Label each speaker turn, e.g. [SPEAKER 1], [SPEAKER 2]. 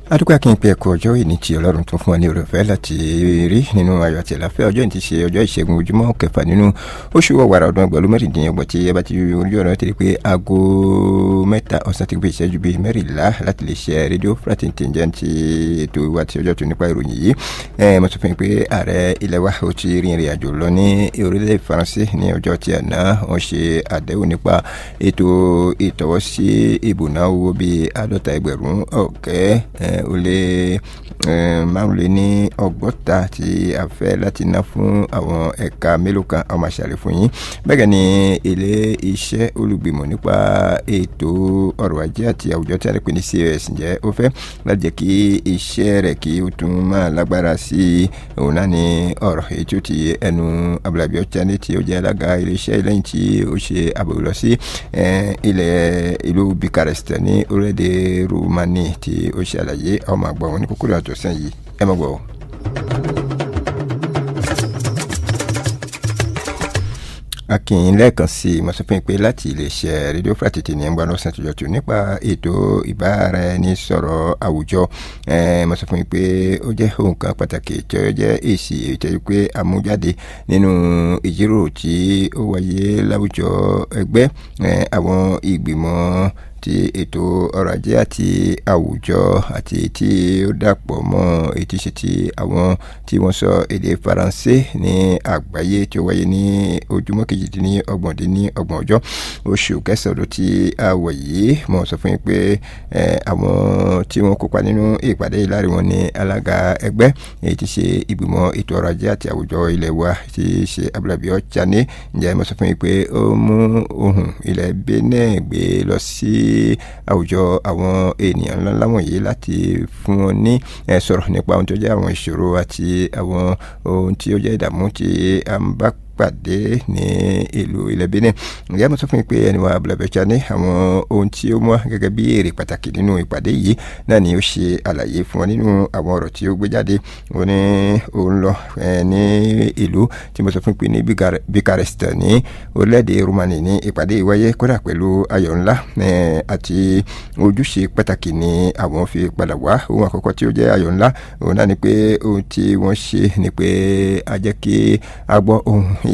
[SPEAKER 1] adúgbò akínpẹ ẹkọ ọjọ́ ìní tí Ọlọ́run tún fún wa ní oore ọ̀fẹ́ láti rí nínú ayọ̀ àti àlàáfíà ọjọ́ ìní ti ṣe ọjọ́ ìṣẹ́gun ojúmọ́ kẹfà nínú oṣù ọ̀wàrà ọdún ẹgbẹ̀rún mẹ́rìndínlọ́gbọ̀n tí ẹ bá ti orí ọ̀rọ̀ tẹ̀lé pé aago mẹ́ta ọ̀sán ti gbé ìṣẹ́jú bíi mẹ́rìnlá láti lè ṣe rédíò fúlàtìntìn jẹ́ ti ètò ìwà àti ọjọ́ tó nípa ìròyìn yìí mo sọ fún yín pé ààrẹ ilẹ̀ wa ó ti rin ìrìn àjò lọ ní orílẹ̀ Faransé ní ọjọ́ tí àná wọ́n ṣe àdéhùn nípa ètò ìtọ́wọ́sí ìbùná owó bíi àádọ́ta ẹgbẹ̀rún ọ̀kẹ́ ó lé márùn lé ní ọgọ́ta tí a fẹ́ láti ná fún àwọn ẹ̀ka mélòó kan àwọn máa ṣàlẹ̀ fún yín bẹ́ẹ̀ ni ilé iṣẹ́ olùgbìmọ̀ nípa ètò ọrọ̀ ajé àti àwùjọ tí a lè pè ní CAS ǹjẹ́ ó fẹ́ láti jẹ́ kí iṣẹ́ rẹ̀ kí ó tún máa lágbára sí i òun náà ní ọ̀rọ̀ èyí tí ó ti ẹnu Abdulabi Ọ̀chání tí ó jẹ́ alága ilé iṣẹ́ lẹ́yìn tí ó ṣe àbẹ̀wò lọ sí ilẹ̀ ìlú Bucharest ní orílẹ̀-èdè Romani tí ó ṣe àlàyé ọmọ àgbà wọn ní kúkúrú àtọ̀sán yìí ẹ má gbọ́. akínyìn lẹ́ẹ̀kan sí i mo sọ fún yín pé láti iléeṣẹ́ rédíò fúlàtìtì ní ẹgbẹ́ ọlọ́sàn tó jọ̀tún nípa ètò ìbáraẹnisọ̀rọ̀ àwùjọ mo sọ fún yín pé ó jẹ́ ohun kan pàtàkì tí ó jẹ́ èsì ìtẹ́jú pé àmújáde nínú ìjíròrò tí ó wáyé láwùjọ ẹgbẹ́ àwọn ìgbìmọ̀ ti ètò ọrọ̀ ajé àti àwùjọ àti tí ó dàpọ̀ mọ́ ètí ṣe ti àwọn tí wọ́n sọ èdè faransé ní àgbáyé tí ó wáyé ní ojúmọ́ kejìdínlọ́gbọ̀n dín ní ọgbọ̀n ọjọ́ oṣù kẹsàn-án ló ti àwọ̀ yìí mo sọ fún yín pé àwọn tí wọ́n kópa nínú ìpàdé yìí láàrin wọn ní alága ẹgbẹ́ èyí tí ṣe ìgbìmọ̀ ètò ọrọ̀ ajé àti àwùjọ ilẹ̀ wa tí ṣe Abdulabi Ọ̀chání ǹjẹ́ mo sọ fún yín pé ó mú ohun ilẹ̀ Benin gbé lọ sí àwùjọ àwọn ènìyàn ńláńlá wọ̀nyí láti fún wọn ní sọ̀rọ̀ nípa ohun tó jẹ́ àwọn ìṣòro àti àwọn ohun tí ó jẹ́ ìdààmú tí a ń bá pàdé ní ìlú ilẹ̀ Benin ǹjẹ́ mo sọ fún yín pé ẹni wa Abdulabi Ọ̀chání àwọn ohun tí ó mú gẹ́gẹ́ bí èrè pàtàkì nínú ìpàdé yìí náà ni ó ṣe àlàyé fún wọn nínú àwọn ọ̀rọ̀ tí ó gbé jáde ó ní òun lọ ní ìlú tí mo sọ fún yín pé ní Bucharest ní orílẹ̀-èdè Romani ní ìpàdé ìwáyé kódà pẹ̀lú ayọ̀ ńlá àti ojúṣe pàtàkì ni àwọn fi padà wá ohun àkọ́kọ́ tí ó jẹ́ ayọ̀ ńlá òun náà ni pé ohun tí wọ́n ṣe ni pé a jẹ́ kí a gbọ́ ohun